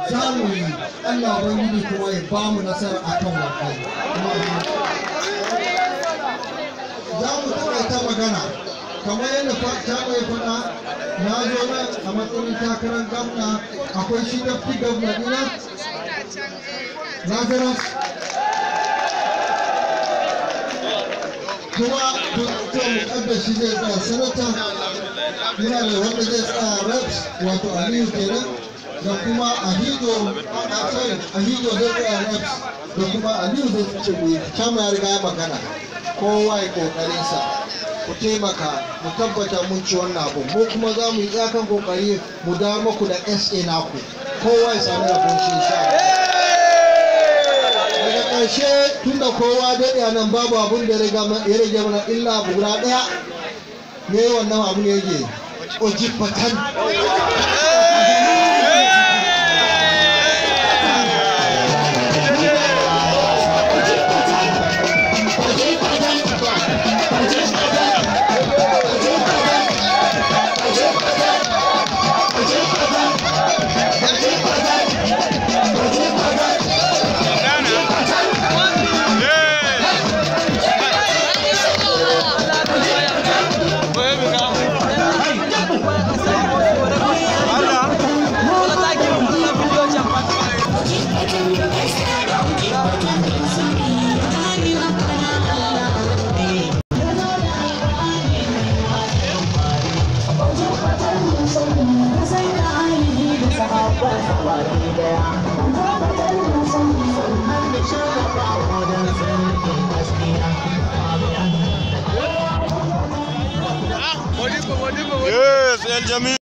za mu yi Allah ubangiji kuma ya ba mu nasara akan wannan kuma za mu taƙaita magana kamar yadda ta mai faɗa na zo nan a matsayin takarar gamna akwai shi dafti gamna dina lazarus kuma dukkan mukaddashi zai tsaya sanata muna da wanda zai tsaya reps wato aliyu kenan da kuma ahido a sorry ahido zai tsaya reps da kuma aliyu zai ce mu kama ya riga ya magana kowa ya kokarinsa ku taimaka mu tabbata mun ci wannan abu mu kuma za mu yi tsakan kokari mu dawo muku da sa naku kowa ya sami rabon shi insha daga ƙarshe tunda kowa daɗe a nan babu abun da ya rage mana illa abu guda ɗaya ne wannan abu ne yake ojibatan Yes, El Jamil.